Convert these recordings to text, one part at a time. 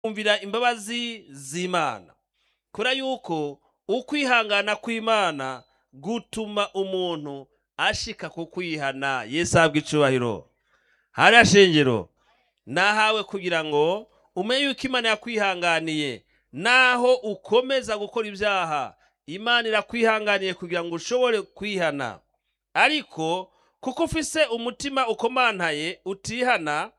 kumvira imbabazi z'imana kubera yuko ukwihangana kw'imana gutuma umuntu ashika ku kwihana yesu ahabwa icubahiro hariya shengero nahawe kugira ngo umenye yuko imana yakwihanganiye naho ukomeza gukora ibyaha imana irakwihanganiye kugira ngo ushobore kwihana ariko kuko ufise umutima ukomantaye utihana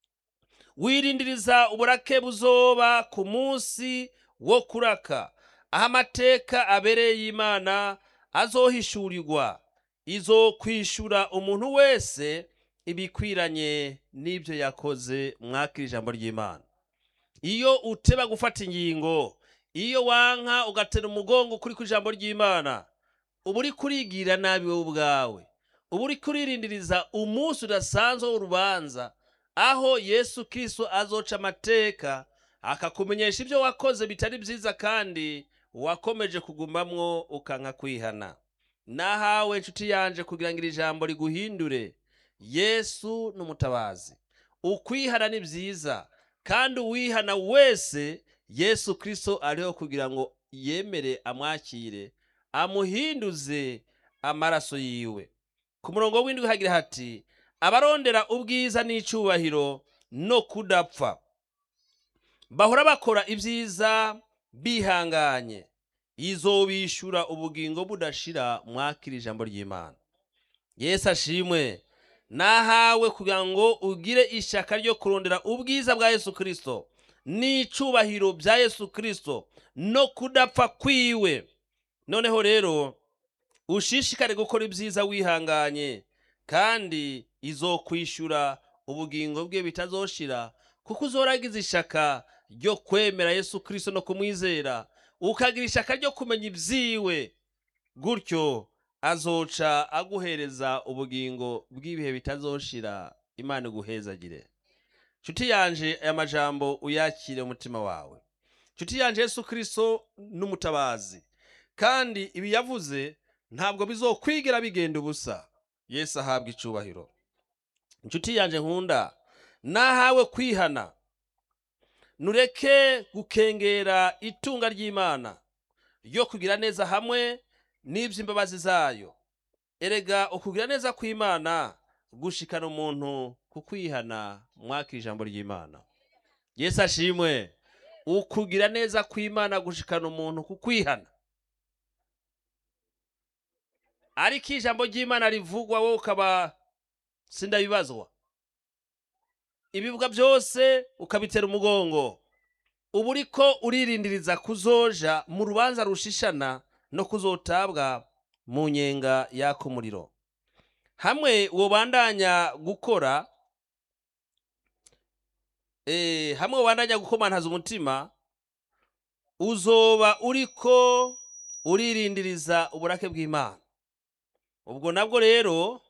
wirindiriza uburake buzoba ku munsi wo kuraka aho amateka abereye y'imana azohishurirwa izo kwishura umuntu wese ibikwiranye n'ibyo yakoze mwakira ijambo ry'imana iyo uteba gufata ingingo iyo wanka ugatera umugongo kuri ku ijambo ry'imana uba uri kurigira nabi wowe ubwawe uba uri kuririndiriza umunsi udasanzwe w'urubanza aho yesu kirisito azoca amateka akakumenyesha ibyo wakoze bitari byiza kandi wakomeje kugumamwo ukanka kwihana nahawe inshuti yanje kugira ngo iri jambo riguhindure yesu ni umutabazi ukwihana ni byiza kandi uwihana wese yesu kirisito ariho kugira ngo yemere amwakire amuhinduze amaraso yiwe ku murongo w'indwi hagira hati abarondera ubwiza n'icyubahiro no kudapfa bahora bakora ibyiza bihanganye izobishura ubugingo budashira mwakira ijambo ry'imana yesu ashimwe nahawe kugira ngo ugire ishyaka ryo kurondera ubwiza bwa yesu kirisito n'icyubahiro bya yesu kirisito no kudapfa kwiwe noneho rero ushishikare gukora ibyiza wihanganye kandi izokwishyura ubugingo bwe bitazoshira kuko uzoragize ishaka ryo kwemera yesu kirisito no kumwizera ukagira ishaka ryo kumenya ibyiwe gutyo azoca aguhereza ubugingo bw'ibihe bitazoshira imana iguhezagire nshuti yanje aya majambo uyakire umutima wawe nshuti yanje yesu kirisito n'umutabazi kandi ibi yavuze ntabwo bizokwigira bigenda ubusa yesu ahabwa icubahiro inshuti yanje nkunda nahawe kwihana nureke gukengera itunga ry'imana ryo kugira neza hamwe n'iby'imbabazi zayo erega ukugira neza kw'imana gushikana umuntu ku kwihana mwaka ijambo ry'imana yesu ashimwe ukugira neza kw'imana gushikana umuntu ku kwihana ariko ijambo ry'imana rivugwa wowe ukaba sindabibazwa ibivuga byose ukabitera umugongo uba uriko uririndiriza kuzoja mu rubanza rushishana no kuzotabwa mu nyenga yaka umuriro hamwe wobandanya gukora eh, hamwe wobandanya gukomantaza umutima uzoba uriko uririndiriza uburake bw'imana ubwo nabwo rero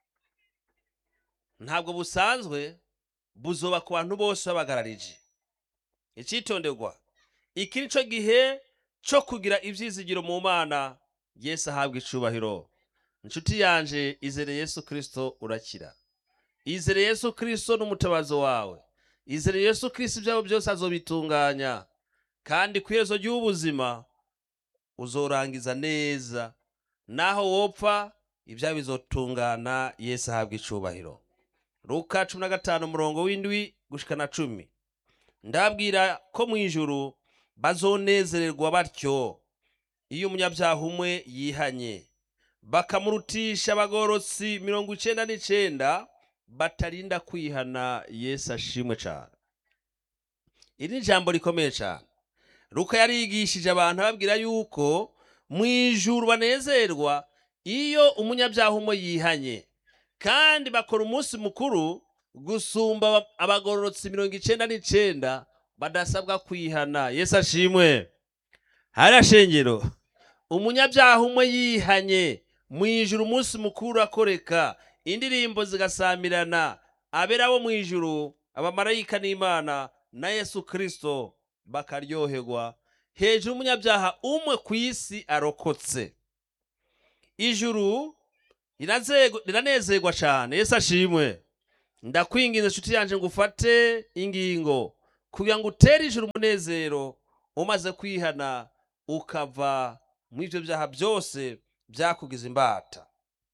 ntabwo busanzwe buzoba ku bantu bose babagararije icyitonderwa iki ni cyo gihe cyo kugira ibyizigiro mu mana yesu ahabwa icubahiro inshuti yanje izere yesu kirisito urakira izere yesu kirisito n'umutabazo wawe izere yesu kirisito ibyabo byose azobitunganya kandi ku iherezo ry'ubuzima uzorangiza neza naho wopfa ibyawe bizotungana yesu ahabwa icubahiro luka cumi na gatanu umurongo w'indwi gushika na cumi ndabwira ko mu ijuru bazonezererwa batyo iyo umunyabyaha umwe yihanye bakamurutisha abagorotsi mirongo icenda n'icenda batarinda kwihana yesu ashimwe cane iri ni ijambo rikomeye cane luka yarigishije abantu ababwira yuko mu ijuru banezerwa iyo umunyabyaha umwe yihanye kandi bakora umunsi mukuru gusumba abagororotsi mirongo icenda n'icenda badasabwa kwihana yesu ashimwe hariya shengero umunyabyaha umwe yihanye mu ijuru umunsi mukuru akoreka indirimbo zigasamirana abera bo mu ijuru abamarayika n'imana na yesu kirisito bakaryoherwa hejuru umunyabyaha umwe ku isi arokotse ijuru riranezerwa cyane yesu ashimwe ndakwinginze inshuti yanjye ngo ufate ingingo kugira ngo utere ijuru umunezero umaze kwihana ukava mu ivyo vyaha byose byakugize imbata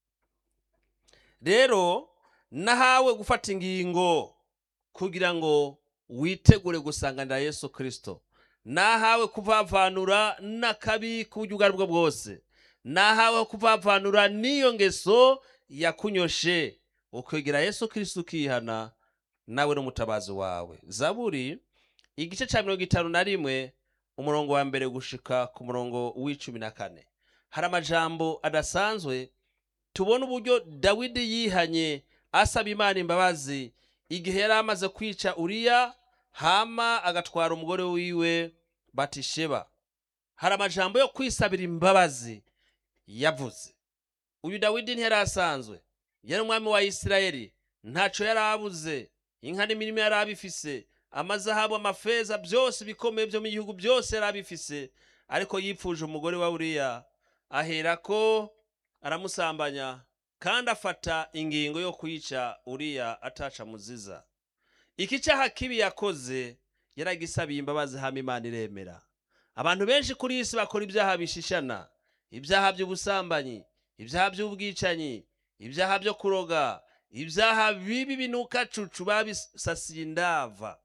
rero nahawe gufata ingingo kugira ngo witegure gusanganira yesu kristo nahawe kuvavanura n'akabi k'uburyo ubwo ari bwo bwose nahawe kuvavanura n'iyo ngeso yakunyoshe ukwegera yesu kristo ukihana nawe n'umutabazi wawe zaburi igice cya mirongo itanu na rimwe umurongo wa mbere gushika ku murongo w'icumi na kane hari amajambo adasanzwe tubona uburyo dawidi yihanye asaba imana imbabazi igihe yari amaze kwica uriya hama agatwara umugore wiwe batisheba hari amajambo yo kwisabira imbabazi yavuze uyu dawidi ntiyari asanzwe yari umwami wa isirayeli ntaco yari abuze inka n'imirimo yari abifise amazahabu amafeza byose bikomeye byo mu gihugu byose yari abifise ariko yipfuje umugore wa uriya aherako aramusambanya kandi afata ingingo yo kwica uriya ataca muziza iki cyaha kibi yakoze yaragisabiye imbabazi hama imana iremera abantu benshi kuri iyi si bakora ibyaha bishishana ibyaha by'ubusambanyi ibyaha by'ubwicanyi ibyaha byo kuroga ibyaha bibi binuka cucu babisasiye indava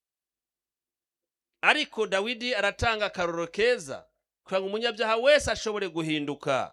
ariko dawidi aratanga akaroro keza kugira ngo umunyabyaha wese ashobore guhinduka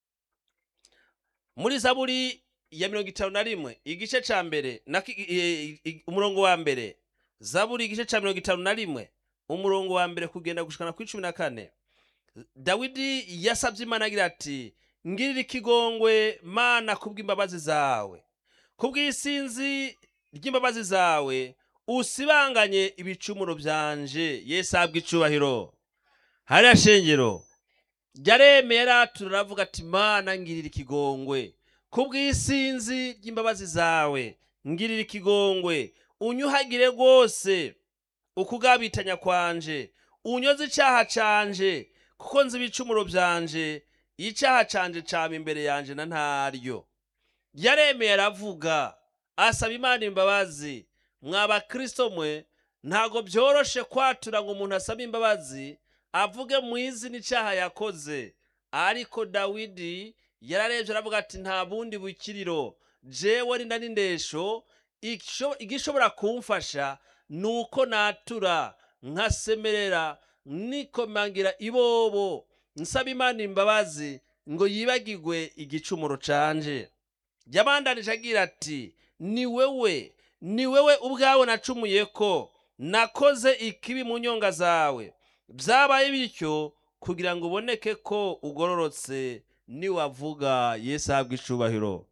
muri zaburi ya mirongo itanu na rimwe igice ca mbere na ki- e- e- umurongo wa mbere zaburi igice ca mirongo itanu na rimwe umurongo wa mbere kugenda gushikana kuri cumi na kane dawidi yasabye imana agira ati ngirira ikigongwe mana kubw'imbabazi zawe kubw'isinzi ry'imbabazi zawe usibanganye ibicumuro byanje yesu ahabwa icubahiro hariya shengero ryaremeye ratura aravuga ati mana ngirira ikigongwe kubw'isinzi ry'imbabazi zawe ngirira ikigongwe unyuhagire rwose ukugabitanya kwanje unyoze icyaha canje kuko nzi ibicumuro byanje icyaha canje cama imbere yanje na ntaryo yaremeye aravuga asaba imana imbabazi mwa bakristo mwe ntago byoroshe kwatura ngo umuntu asabe imbabazi avuge mu izina icyaha yakoze ariko dawidi yararebye aravuga ati nta bundi bukiriro jewe rinda n'indesho igisho- igishobora kumfasha ni uko natura nkasemerera nikomangira ibobo nsaba imana imbabazi ngo yibagirwe igicumuro canje yabandanije agira ati ni wewe ni wewe ubwawe nacumuye ko nakoze ikibi mu nyonga zawe byabaye bityo kugira ngo uboneke ko ugororotse niwavuga yesu ahabwa icubahiro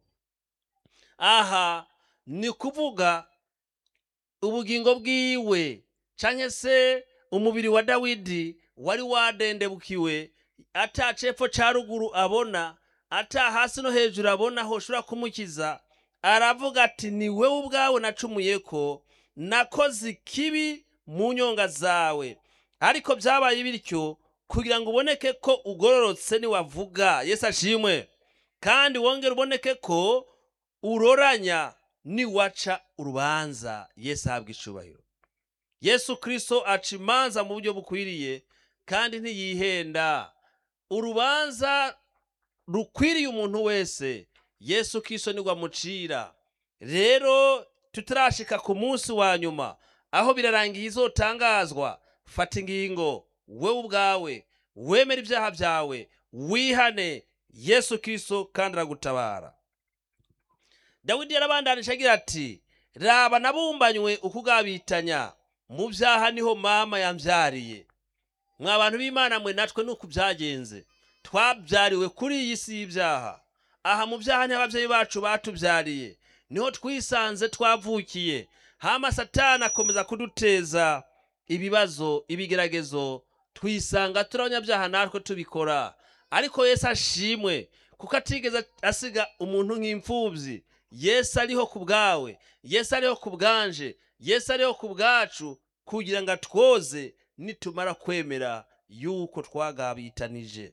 aha ni kuvuga ubugingo bwiwe canke se umubiri wa dawidi wari wadendebukiwe ata cepfo ca ruguru abona ata hasi no hejuru abona hoshobora kumukiza aravuga ati ni wewe ubwawe nacumuye ko nakoze ikibi mu nyonga zawe ariko byabaye bityo kugira ngo uboneke ko ugororotse niwavuga yesu ashimwe kandi wongere uboneke ko uroranya niwaca urubanza yesu ahabwa icubahiro yesu kristo aca imanza mu buryo bukwiriye kandi ntiyihenda urubanza rukwiriye umuntu wese yesu kristo nigwa amucira rero tutarashika ku munsi wa nyuma aho birarangiye izotangazwa fata ingingo wewe ubwawe wemera ibyaha byawe wihane yesu kristo kandi aragutabara dawidi yarabandanije agira ati raba nabumbanywe ukugabitanya mu byaha niho mama yambyariye mwa bantu b'imana mwe natwe nuko byagenze twabyariwe kuri iyi si y'ibyaha aha mu byaha niho ababyeyi bacu batubyariye niho twisanze twavukiye hama satani akomeza kuduteza ibibazo ibigeragezo twisanga turi abanyabyaha natwe tubikora ariko yesu ashimwe kuko atigeze asiga umuntu nk'imfubyi yesu ariho ku bwawe yesu ariho ku bwanje yesu ariho ku bwacu kugira ngo atwoze nitumara kwemera yuko twagabitanije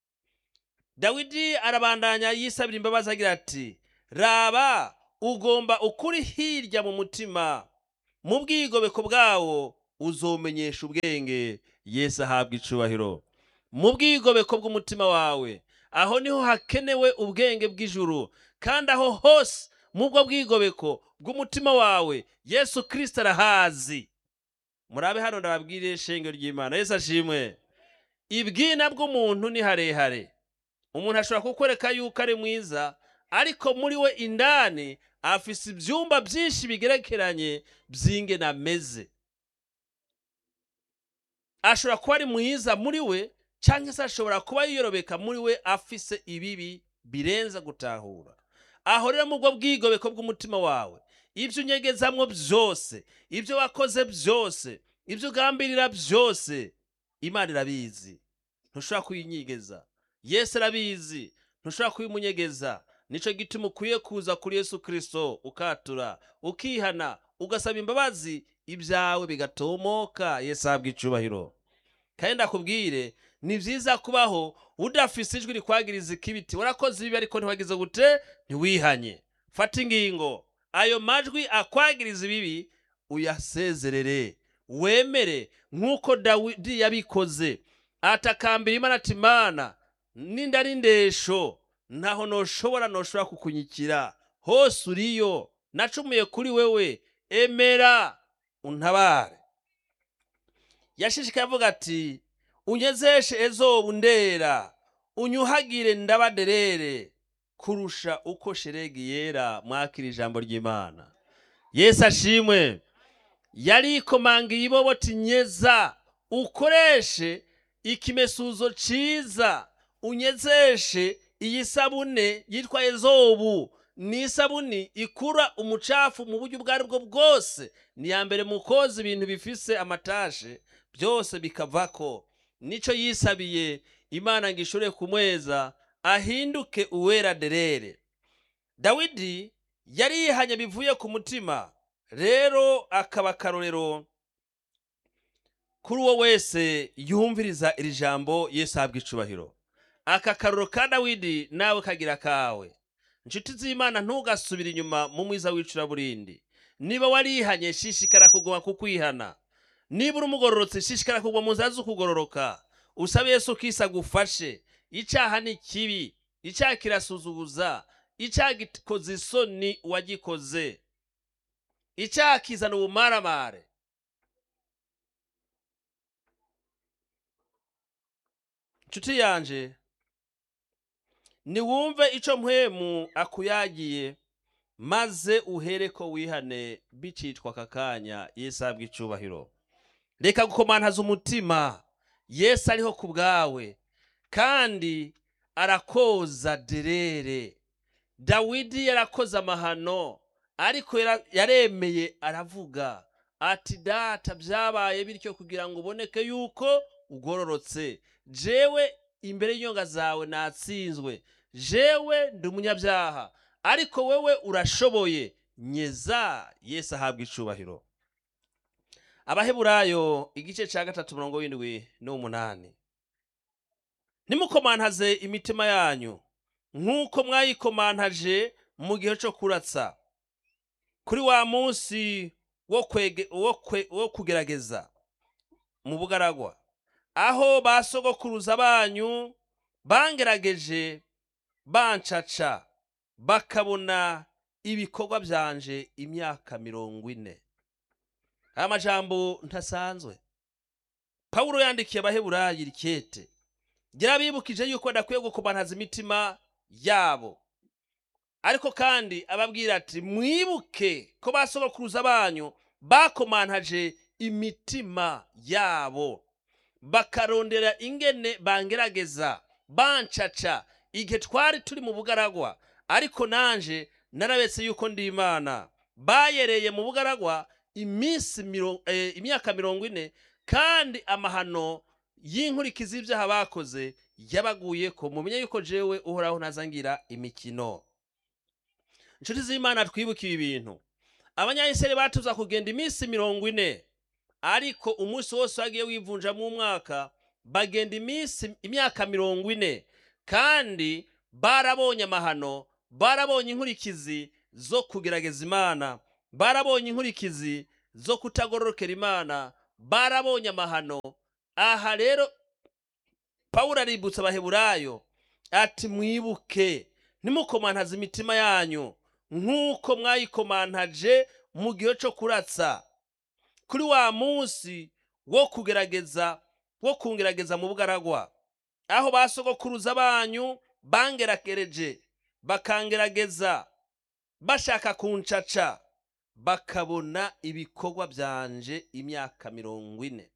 dawidi arabandanya yisabira imbabazi agira ati raba ugomba ukuri hirya mu mutima mu bwigobeko bwawo uzomenyesha ubwenge yesu ahabwa icubahiro mu bwigobeko bw'umutima wawe aho niho hakenewe ubwenge bw'ijuru kandi aho hose mu bwo bwigobeko bw'umutima wawe yesu kirisito arahazi murabe hano ndababwire shenge ry'imana yesu ashimwe ibwina bw'umuntu ni harehare umuntu ashobora kukwereka yuko ari mwiza ariko muri we indani afise ibyumba byinshi bigerekeranye by'ingene ameze ashobora kuba ari mwiza muri we cyangwa se ashobora kuba yiyorobeka muri we afise ibibi birenza gutahura aho rero mu bwo bwigobeko bw'umutima wawe ibyo unyegezamwo byose ibyo wakoze byose ibyo ugambirira byose imana irabizi ntushobora kuyinyigeza yesu arabizi ntushobora kuyimunyegeza nicyo gituma ukwiye kuza kuri yesu kirisito ukatura ukihana ugasaba imbabazi ibyawe bigatomoka yesu ahabwa icubahiro kandi ndakubwire ni byiza kubaho udafise ijwi rikwagiriza ikibiti warakoze ibibi ariko ntiwagize gute ntiwihanye fata ingingo ayo majwi akwagiriza ibibi uyasezerere wemere nk'uko dawidi yabikoze atakambira imana ati mana ninda ari ndesho ntaho noshobora noshobora kukunyikira hose uriyo nacumuye kuri wewe emera untabare yashishikaye avuga ati unyezeshe ezobu ndera unyuhagire ndabaderere kurusha uko sheregi yera mwakira ijambo ry'imana yesu ashimwe yarikomanga iboboti nyeza ukoreshe ikimesuzo ciza unyezeshe iyi sabune yitwa ezobu ni isabuni ikura umucafu mu buryo ubwo ari bwo bwose ni iya mbere mu koza ibintu bifise amatashe byose bikavako nico yisabiye imana ngo ishobore kumweza ahinduke uwera derere dawidi yari yihanye bivuye ku mutima rero akaba akarorero kuri uwo wese yumviriza iri jambo yesu ahabwa icubahiro aka karoro ka dawidi nawe kagira kawe inshuti z'imana ntugasubire inyuma mu mwiza w'icuraburindi niba warihanye shishikara kuguma kukwihana niba uri umugororotse shishikara kugwa mu nzira zo kugororoka usabe yesu kisa agufashe icyaha ni kibi icyaha kirasuzuguza icyaha gikoze isoni uwagikoze icyaha kizana ubumaramare inshuti yanje niwumve icyo mpwemu akuyagiye maze uhere ko wihane bicitwa aka kanya yesu ahabwa icubahiro reka gukomantaza umutima yesu ariho ku bwawe kandi arakoza derere dawidi yarakoze amahano ariko yara- yaremeye aravuga ati data byabaye bityo kugira ngo uboneke yuko ugororotse jewe imbere y'inyonga zawe natsinzwe jewe ndi umunyabyaha ariko wewe urashoboye nyeza yesu ahabwa icubahiro abaheburayo igice cya gatatu mirongo w'indwi n'umunani nimukomantaze imitima yanyu nk'uko mwayikomantaje mu gihe cyo kuratsa kuri wa munsi wo kwege- wo kwe- wo kugerageza mu bugaragwa aho ba sogokuruza banyu bangerageje bancaca bakabona ibikorwa byanje imyaka mirongo ine aya majambo ntasanzwe pawulo yandikiye abaheburayi rikete yarabibukije yuko badakwiye gukomantaza imitima yabo ariko kandi ababwira ati mwibuke ko ba sogokuruza banyu bakomantaje imitima yabo bakarondera ingene bangerageza bancaca igihe twari turi mu bugaragwa ariko nanje narabetse yuko ndi imana bayereye mu bugaragwa iminsi miro- eh, imyaka mirongo ine kandi amahano y'inkurikizi y'ibyaha bakoze yabaguye ko mumenye yuko jewe uhoraho ntazangira imikino inshuti z'imana twibuke ibi bintu abanyayisirayeli batuza kugenda iminsi mirongo ine ariko umunsi wose wagiye wivunjamo umwaka bagenda iminsi imyaka mirongo ine kandi barabonye amahano barabonye inkurikizi zo kugerageza imana barabonye inkurikizi zo kutagororokera imana barabonye amahano aha rero pawulo aributsa abaheburayo ati mwibuke ntimukomantaze imitima yanyu nk'uko mwayikomantaje mu gihe cyo kuratsa kuri wa munsi wo kugerageza wo kungerageza mu bugaragwa aho ba sogokuruza banyu bangeragereje bakangerageza bashaka kuncaca bakabona ibikorwa byanje imyaka mirongo ine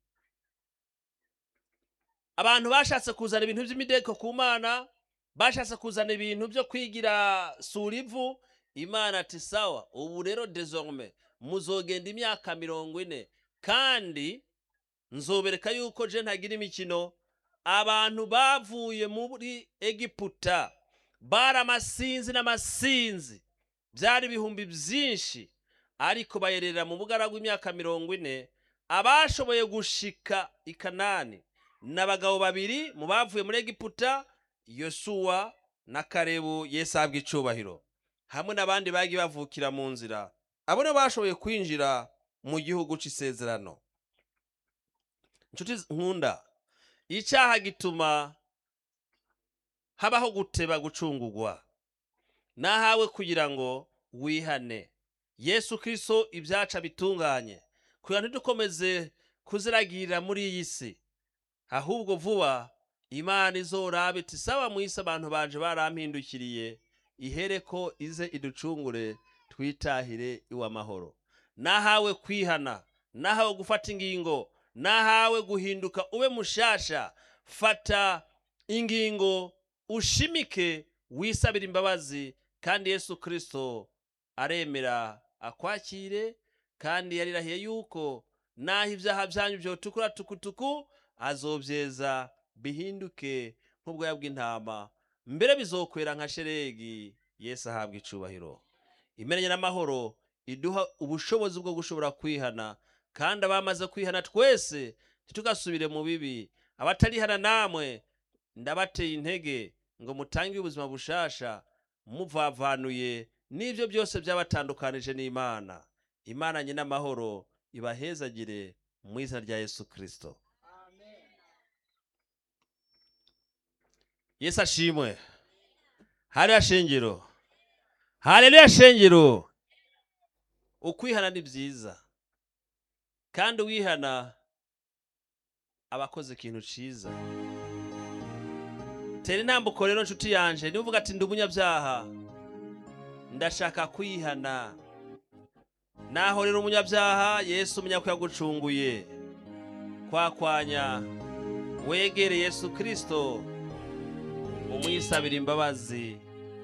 abantu bashatse kuzana ibintu by'imideko ku mana bashatse kuzana ibintu byo kwigira sura ivu imana ati sawa ubu rero desorme muzogenda imyaka mirongo ine kandi nzobereka yuko je ntagira imikino abantu bavuye muri egiputa bari amasinzi n'amasinzi byari ibihumbi byinshi ariko bayerera mu bugaragwa imyaka mirongo ine abashoboye gushika i kanani ni abagabo babiri mu bavuye muri egiputa yosuwa na karebu yesu ahabwa icubahiro hamwe n'abandi bagiye bavukira mu nzira abo nibo bashoboye kwinjira mu gihugu c'isezerano inshuti nkunda icyaha gituma habaho guteba gucungurwa nahawe kugira ngo wihane yesu kirisito ibyaca bitunganye kugira ntidukomeze kuziragirira muri iyi si ahubwo vuba imana izoraba iti saba mu isi abantu banje barampindukiriye ihere ko ize iducungure twitahire iw'amahoro nahawe kwihana nahawe gufata ingingo nahawe guhinduka ube mushasha fata ingingo ushimike wisabira imbabazi kandi yesu kirisito aremera akwakire kandi yarirahiye yuko naho ibyaha byanyu byotukura tukutuku azobyeza bihinduke nk'ubwoya bw'intama mbere bizokwera nka sheregi yesu ahabwa icubahiro imenye n'amahoro iduha ubushobozi bwo gushobora kwihana kandi abamaze kwihana twese ntitugasubire mu bibi abatarihana namwe ndabateye intege ngo mutange ubuzima bushasha muvavanuye n'ibyo byose byabatandukanije n'imana imana nyine amahoro ibahezagire mu izina rya yesu kirisito yesu ashimwe hariya shingiro haleluya shingiro ukwihana ni byiza kandi uwihana aba akoze ikintu cyiza tera intambuko rero nshuti yanje niba uvuga ati ndi umunyabyaha ndashaka kwihana naho rero umunyabyaha yesu umenya ko yagucunguye kwakwanya wegere yesu kirisito umwisabira imbabazi